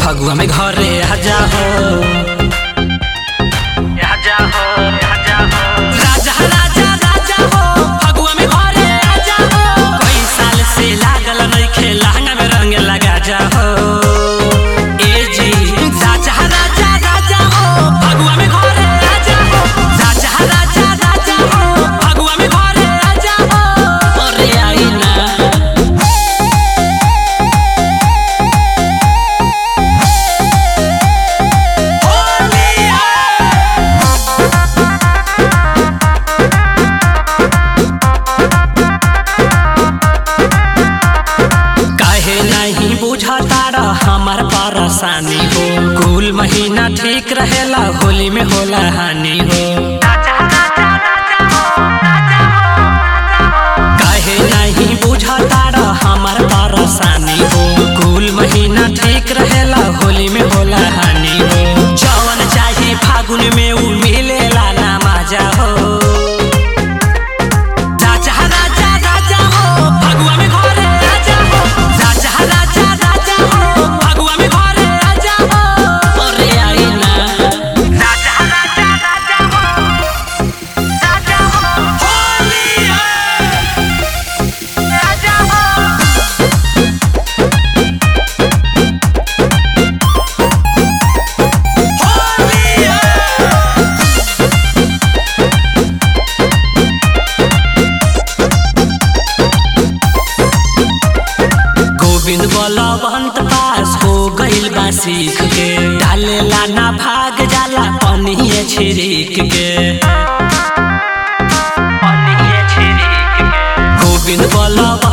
फगुआ में घरे आजा हो आजा हो आजा हो राजा राजा राजा हो फगुआ में घरे आजा हो कई साल से लागल नइखे लहंगा में रंग लगा जा हो ए जी राजा राजा राजा हो फगुआ में घरे आजा हो राजा राजा राजा हो फगुआ में घरे आजा हो अरे आई ना काहे नहीं बुझता रह हमार परेशानी हो कुल महीना ठीक रहेला होली में होला हानि हो काहे नहीं बुझता रह हमार परेशानी हो कुल महीना ठीक रहेला होली में होला हानि हो जवन चाही फागुन में उ मिलेला ना मजा हो राजा राजा राजा हो फगुआ में घरे आजा हो राजा राजा राजा हो फगुआ में घरे आजा हो अरे आई ना राजा राजा राजा हो राजा हो होली है राजा हो होली है गोविंद बलवंत पास हो गइल बा सीख के डालेला ना भाग जाला पनिए छिरिक के पनिए छिरिक के गोविंद बलवंत